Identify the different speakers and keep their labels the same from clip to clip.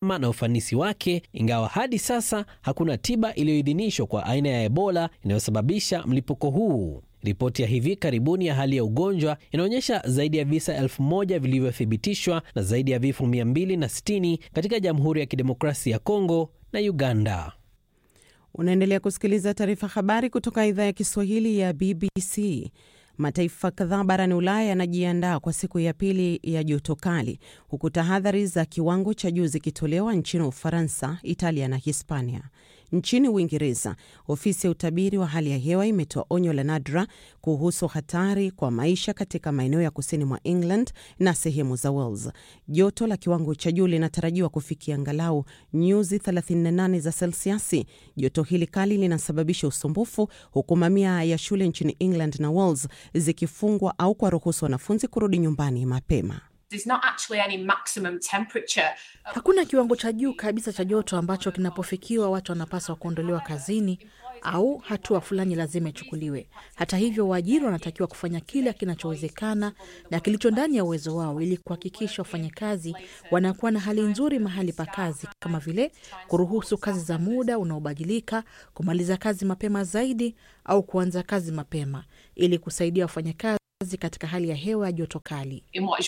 Speaker 1: na ufanisi wake, ingawa hadi sasa hakuna tiba iliyoidhinishwa kwa aina ya Ebola inayosababisha mlipuko huu. Ripoti ya hivi karibuni ya hali ya ugonjwa inaonyesha zaidi ya visa elfu moja vilivyothibitishwa na zaidi ya vifo 260 katika Jamhuri ya Kidemokrasia ya Kongo na Uganda.
Speaker 2: Unaendelea kusikiliza taarifa habari kutoka idhaa ya Kiswahili ya BBC. Mataifa kadhaa barani Ulaya yanajiandaa kwa siku ya pili ya joto kali, huku tahadhari za kiwango cha juu zikitolewa nchini Ufaransa, Italia na Hispania. Nchini Uingereza, ofisi ya utabiri wa hali ya hewa imetoa onyo la nadra kuhusu hatari kwa maisha katika maeneo ya kusini mwa England na sehemu za Wales. Joto la kiwango cha juu linatarajiwa kufikia angalau nyuzi 38 za selsiasi. Joto hili kali linasababisha usumbufu, huku mamia ya shule nchini England na Wales zikifungwa au kuwaruhusu wanafunzi kurudi nyumbani mapema.
Speaker 3: Hakuna kiwango cha juu kabisa cha joto ambacho kinapofikiwa watu wanapaswa kuondolewa kazini au hatua fulani lazima ichukuliwe. Hata hivyo, waajiri wanatakiwa kufanya kila kinachowezekana na kilicho ndani ya uwezo wao ili kuhakikisha wafanyakazi wanakuwa na hali nzuri mahali pa kazi, kama vile kuruhusu kazi za muda unaobadilika, kumaliza kazi mapema zaidi au kuanza kazi mapema ili kusaidia wafanyakazi katika hali ya hewa ya joto kali.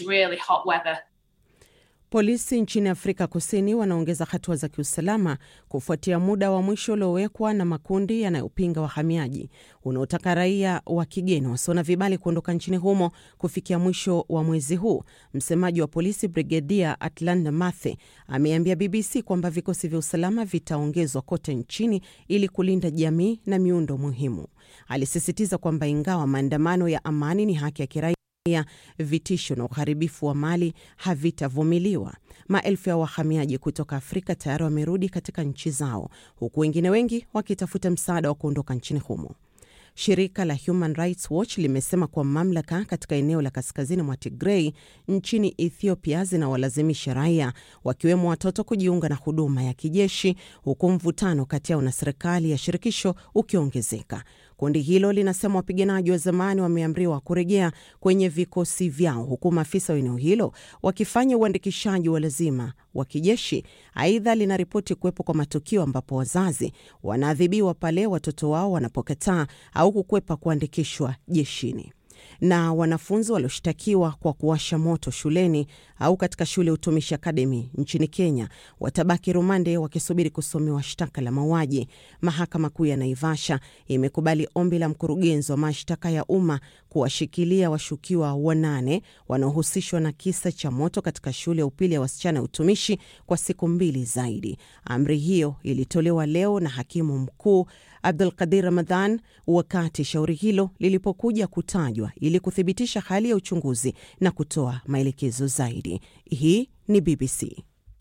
Speaker 2: Polisi nchini Afrika Kusini wanaongeza hatua za kiusalama kufuatia muda wa mwisho uliowekwa na makundi yanayopinga wahamiaji unaotaka raia wa kigeni wasio na vibali kuondoka nchini humo kufikia mwisho wa mwezi huu. Msemaji wa polisi Brigedia Atlanta Mathe ameambia BBC kwamba vikosi vya usalama vitaongezwa kote nchini ili kulinda jamii na miundo muhimu. Alisisitiza kwamba ingawa maandamano ya amani ni haki ya kiraia vitisho na uharibifu wa mali havitavumiliwa. Maelfu ya wahamiaji kutoka Afrika tayari wamerudi katika nchi zao, huku wengine wengi wakitafuta msaada wa kuondoka nchini humo. Shirika la Human Rights Watch limesema kuwa mamlaka katika eneo la kaskazini mwa Tigrei nchini Ethiopia zinawalazimisha raia wakiwemo watoto kujiunga na huduma ya kijeshi, huku mvutano kati yao na serikali ya shirikisho ukiongezeka. Kundi hilo linasema wapiganaji wa zamani wameamriwa kurejea kwenye vikosi vyao huku maafisa wa eneo hilo wakifanya uandikishaji wa lazima wa kijeshi. Aidha, linaripoti kuwepo kwa matukio ambapo wazazi wanaadhibiwa pale watoto wao wanapokataa au kukwepa kuandikishwa jeshini na wanafunzi walioshtakiwa kwa kuwasha moto shuleni au katika shule ya utumishi akademi nchini Kenya watabaki rumande wakisubiri kusomewa shtaka la mauaji. Mahakama Kuu ya Naivasha imekubali ombi la mkurugenzi wa mashtaka ya umma kuwashikilia washukiwa wanane wanaohusishwa na kisa cha moto katika shule ya upili ya wasichana ya utumishi kwa siku mbili zaidi. Amri hiyo ilitolewa leo na hakimu mkuu Abdul Qadir Ramadhan wakati shauri hilo lilipokuja kutajwa ili kuthibitisha hali ya uchunguzi na kutoa maelekezo zaidi. Hii ni BBC.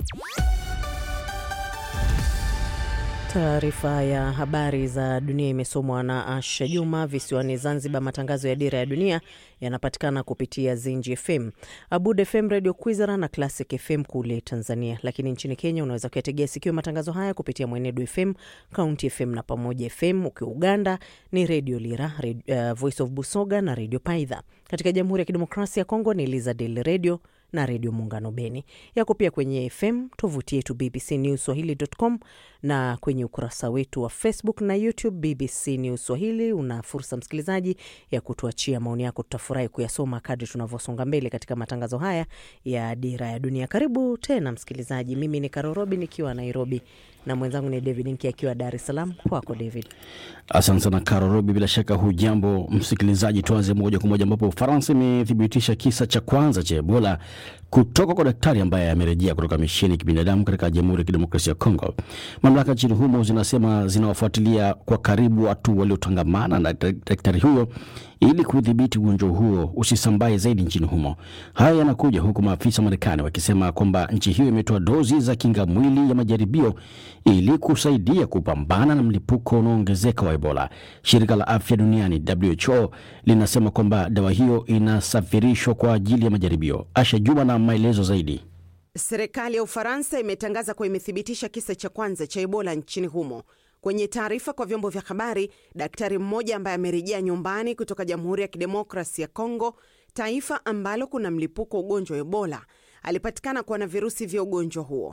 Speaker 2: Taarifa ya habari za dunia imesomwa na Asha Juma. Visiwani Zanzibar, matangazo ya Dira ya Dunia yanapatikana kupitia Zinji FM, Abud FM, Radio Kwizera na Classic FM kule Tanzania. Lakini nchini Kenya unaweza kuyategea sikio matangazo haya kupitia Mwenedu FM, County FM na Pamoja FM. Ukiwa Uganda ni Radio Lira, Radio, uh, Voice of Busoga na Radio Paidha. Katika Jamhuri ya Kidemokrasia ya Kongo ni Lizadel Radio na redio Muungano Beni. Yako pia kwenye FM, tovuti yetu BBC News Swahili.com na kwenye ukurasa wetu wa Facebook na YouTube BBC News Swahili. Una fursa msikilizaji ya kutuachia maoni yako, tutafurahi kuyasoma kadri tunavyosonga mbele katika matangazo haya ya Dira ya Dunia. Karibu tena msikilizaji, mimi ni Karorobi nikiwa Nairobi na mwenzangu ni David Nki akiwa Dar es Salaam. Kwako David.
Speaker 4: Asante sana Karo Robi, bila shaka hujambo msikilizaji. Tuanze moja kwa moja ambapo Ufaransa imethibitisha kisa cha kwanza cha Ebola kutoka kwa daktari ambaye amerejea kutoka misheni ya kibinadamu katika Jamhuri ya Kidemokrasia ya Kongo. Mamlaka nchini humo zinasema zinawafuatilia kwa karibu watu waliotangamana na daktari huyo ili kudhibiti ugonjwa huo usisambae zaidi nchini humo. Haya yanakuja huku maafisa wa Marekani wakisema kwamba nchi hiyo imetoa dozi za kinga mwili ya majaribio ili kusaidia kupambana na mlipuko unaoongezeka wa Ebola. Shirika la afya duniani WHO linasema kwamba dawa hiyo inasafirishwa kwa ajili ya majaribio. Asha Juma na maelezo zaidi.
Speaker 2: Serikali ya Ufaransa imetangaza kuwa imethibitisha kisa cha kwanza cha Ebola nchini humo. Kwenye taarifa kwa vyombo vya habari, daktari mmoja ambaye amerejea nyumbani kutoka Jamhuri ya Kidemokrasi ya Kongo, taifa ambalo kuna mlipuko wa ugonjwa wa Ebola, alipatikana kuwa na virusi vya ugonjwa huo.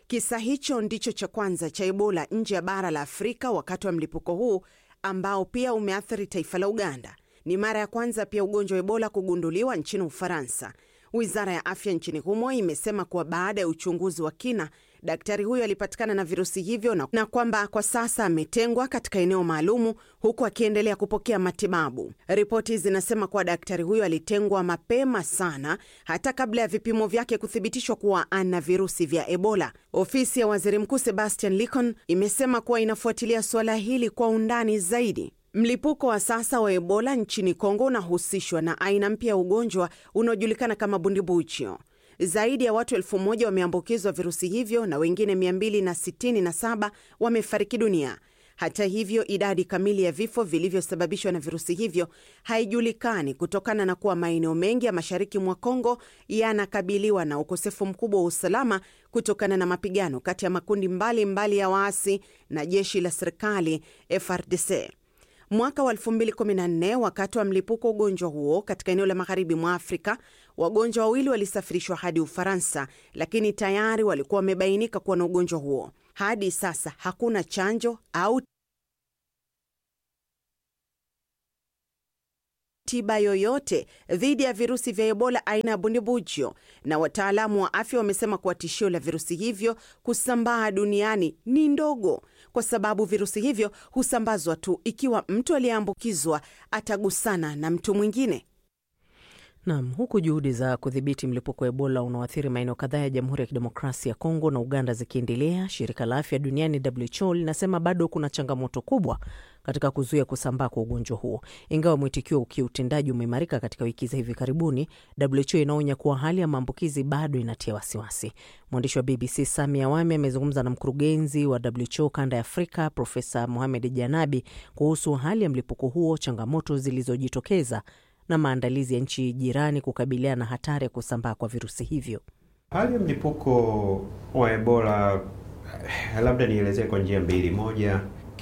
Speaker 2: Kisa hicho ndicho cha kwanza cha Ebola nje ya bara la Afrika wakati wa mlipuko huu ambao pia umeathiri taifa la Uganda. Ni mara ya kwanza pia ugonjwa wa Ebola kugunduliwa nchini Ufaransa. Wizara ya afya nchini humo imesema kuwa baada ya uchunguzi wa kina, daktari huyo alipatikana na virusi hivyo na, na kwamba kwa sasa ametengwa katika eneo maalumu huku akiendelea kupokea matibabu. Ripoti zinasema kuwa daktari huyo alitengwa mapema sana, hata kabla ya vipimo vyake kuthibitishwa kuwa ana virusi vya Ebola. Ofisi ya waziri mkuu Sebastian Licon imesema kuwa inafuatilia suala hili kwa undani zaidi. Mlipuko wa sasa wa Ebola nchini Kongo unahusishwa na aina mpya ya ugonjwa unaojulikana kama bundibuchio. Zaidi ya watu elfu moja wameambukizwa virusi hivyo na wengine 267 wamefariki dunia. Hata hivyo, idadi kamili ya vifo vilivyosababishwa na virusi hivyo haijulikani kutokana na kuwa maeneo mengi ya mashariki mwa Kongo yanakabiliwa na ukosefu mkubwa wa usalama kutokana na mapigano kati ya makundi mbalimbali mbali ya waasi na jeshi la serikali FRDC. Mwaka wa 2014 wakati wa mlipuko wa ugonjwa huo katika eneo la magharibi mwa Afrika, wagonjwa wawili walisafirishwa hadi Ufaransa, lakini tayari walikuwa wamebainika kuwa na ugonjwa huo. Hadi sasa hakuna chanjo au tiba yoyote dhidi ya virusi vya Ebola aina ya bundibujo, na wataalamu wa afya wamesema kuwa tishio la virusi hivyo kusambaa duniani ni ndogo, kwa sababu virusi hivyo husambazwa tu ikiwa mtu aliyeambukizwa atagusana na mtu mwingine.
Speaker 5: Nam, huku juhudi za kudhibiti mlipuko wa Ebola unaoathiri maeneo kadhaa ya Jamhuri ya Kidemokrasia ya Kongo na Uganda zikiendelea, shirika la afya duniani WHO linasema bado kuna changamoto kubwa katika kuzuia kusambaa kwa ugonjwa huo. Ingawa mwitikio wa kiutendaji umeimarika katika wiki za hivi karibuni, WHO inaonya kuwa hali ya maambukizi bado inatia wasiwasi. Mwandishi wa BBC Sami Awami amezungumza na mkurugenzi wa WHO kanda ya Afrika Profesa Mohamed Janabi kuhusu hali ya mlipuko huo, changamoto zilizojitokeza na maandalizi ya nchi jirani kukabiliana na hatari ya kusambaa kwa virusi hivyo.
Speaker 6: Hali ya mlipuko wa Ebola, labda nielezee kwa njia mbili. Moja,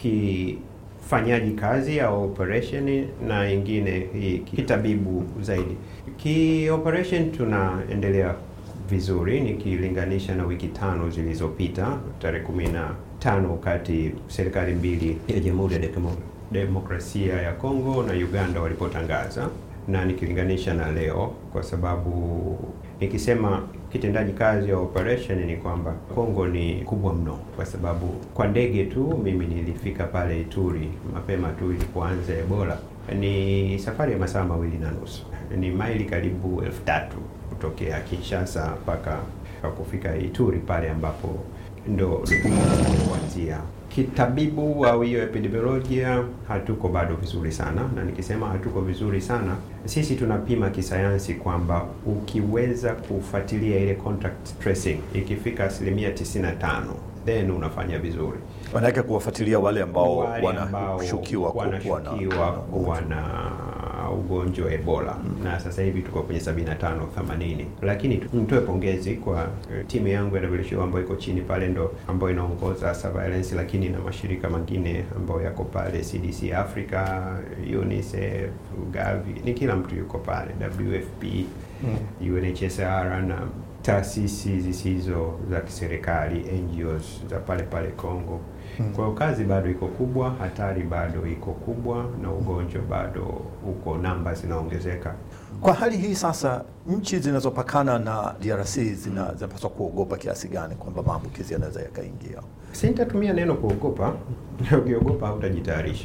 Speaker 6: kifanyaji kazi au operation, na ingine kitabibu zaidi. Ki operation tunaendelea vizuri nikilinganisha na wiki tano zilizopita, tarehe kumi na tano wakati serikali mbili ya Jamhuri ya Demokrasia ya Kongo na Uganda walipotangaza na nikilinganisha na leo, kwa sababu nikisema kitendaji kazi ya operation ni kwamba Kongo ni kubwa mno, kwa sababu kwa ndege tu mimi nilifika pale Ituri mapema tu ilipoanza Ebola. Ni safari ya masaa mawili na nusu, ni maili karibu elfu tatu kutokea Kinshasa mpaka kufika Ituri pale ambapo ndo kuanzia kitabibu au hiyo epidemiolojia hatuko bado vizuri sana, na nikisema hatuko vizuri sana, sisi tunapima kisayansi kwamba ukiweza kufuatilia ile contact tracing ikifika asilimia 95 then unafanya vizuri.
Speaker 7: Manake kuwafuatilia wale ambao
Speaker 6: Wale ambao
Speaker 7: wanashukiwa kuwa na
Speaker 6: wanashukiwa kuwa na ugonjwa wa Ebola mm. na sasa hivi tuko kwenye 75 80, lakini nitoe pongezi kwa uh, timu yangu ya WHO ambayo iko chini pale, ndo ambayo inaongoza surveillance, lakini na mashirika mengine ambayo yako pale, CDC Africa, UNICEF, Gavi, ni kila mtu yuko pale, WFP mm. UNHCR na taasisi zisizo za kiserikali NGOs za pale pale Kongo. Kwa hiyo kazi bado iko kubwa, hatari bado iko kubwa, na ugonjwa bado uko, namba zinaongezeka.
Speaker 7: Kwa hali hii sasa, nchi zinazopakana na DRC zina- zinapaswa kuogopa kiasi gani kwamba maambukizi yanaweza yakaingia?
Speaker 6: Sintatumia neno kuogopa, ukiogopa hautajitayarisha.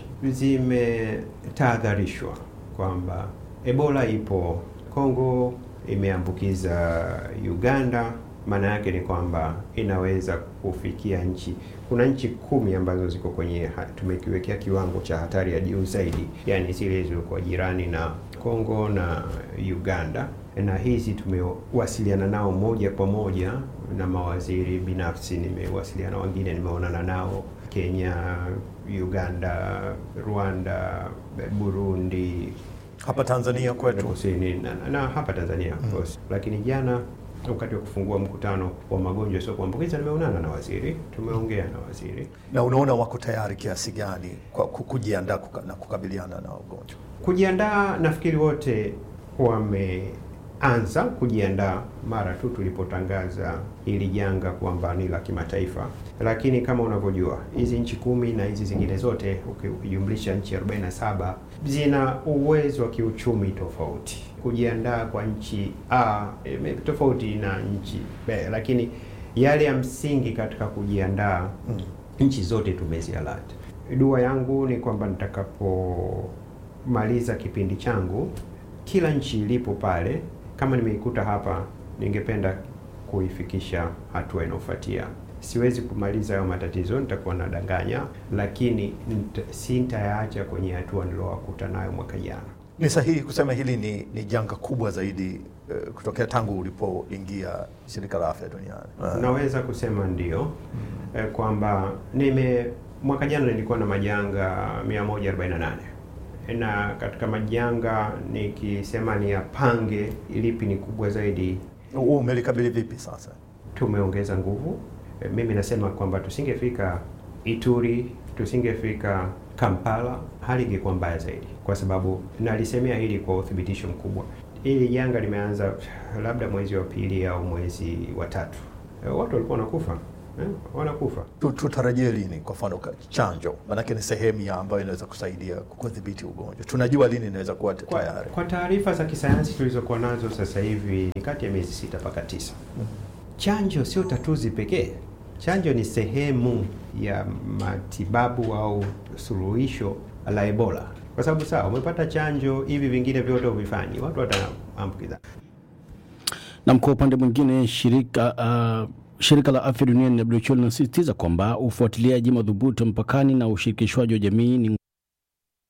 Speaker 6: Zimetahadharishwa kwamba Ebola ipo Kongo, imeambukiza Uganda. Maana yake ni kwamba inaweza kufikia nchi, kuna nchi kumi ambazo ziko kwenye, ha- tumekiwekea kiwango cha hatari ya juu zaidi, yaani zile zilizokuwa jirani na Kongo na Uganda, na hizi tumewasiliana nao moja kwa moja na mawaziri binafsi, nimewasiliana wengine, nimeonana nao Kenya, Uganda, Rwanda, Burundi,
Speaker 7: Hapa Tanzania kwetu
Speaker 6: kusini na, na hapa Tanzania of course. Lakini jana wakati wa kufungua mkutano wa magonjwa sio kuambukiza nimeonana na waziri, tumeongea na waziri.
Speaker 7: na unaona wako tayari kiasi gani kwa ku- kujiandaa kuka, na kukabiliana na ugonjwa?
Speaker 6: Kujiandaa, nafikiri wote tulianza kujiandaa mara tu tulipotangaza hili janga kwamba ni la kimataifa, lakini kama unavyojua hizi nchi kumi na hizi zingine zote ukijumlisha nchi 47 zina uwezo wa kiuchumi tofauti. Kujiandaa kwa nchi A e, tofauti na nchi B, lakini yale ya msingi katika kujiandaa mm. nchi zote tumezialert. Dua yangu ni kwamba nitakapomaliza kipindi changu, kila nchi ilipo pale, kama nimeikuta hapa, ningependa kuifikisha hatua inayofuatia. Siwezi kumaliza hayo matatizo, nitakuwa nadanganya, lakini sintayaacha kwenye hatua nilowakuta nayo mwaka jana.
Speaker 7: Ni sahihi kusema hili ni, ni janga kubwa zaidi uh, kutokea tangu ulipoingia shirika la afya duniani? Uh,
Speaker 6: naweza kusema ndio, mm. uh, kwamba nime mwaka jana nilikuwa na majanga 148 na katika majanga nikisema ni yapange lipi ni kubwa zaidi,
Speaker 7: umelikabili vipi sasa?
Speaker 6: Tumeongeza nguvu. Mimi nasema kwamba tusingefika Ituri, tusingefika Kampala, hali ingekuwa mbaya zaidi, kwa sababu nalisemea hili kwa uthibitisho mkubwa. Hili janga limeanza labda mwezi wa pili au mwezi wa tatu, watu walikuwa wanakufa eh, wanakufa.
Speaker 7: Tutarajie lini kwa mfano chanjo? Maanake ni sehemu ya ambayo inaweza kusaidia kudhibiti ugonjwa. Tunajua lini inaweza kuwa tayari?
Speaker 6: Kwa taarifa za kisayansi tulizokuwa nazo sasa hivi ni kati ya miezi sita mpaka tisa. mm. Chanjo sio tatuzi pekee. Chanjo ni sehemu ya matibabu au suluhisho la Ebola, kwa sababu sawa, umepata chanjo, hivi vingine vyote uvifanyi, watu wataambukiza.
Speaker 4: Na kwa upande mwingine shirika uh, shirika la afya duniani WHO linasisitiza kwamba ufuatiliaji madhubuti mpakani na ushirikishwaji wa jamii ni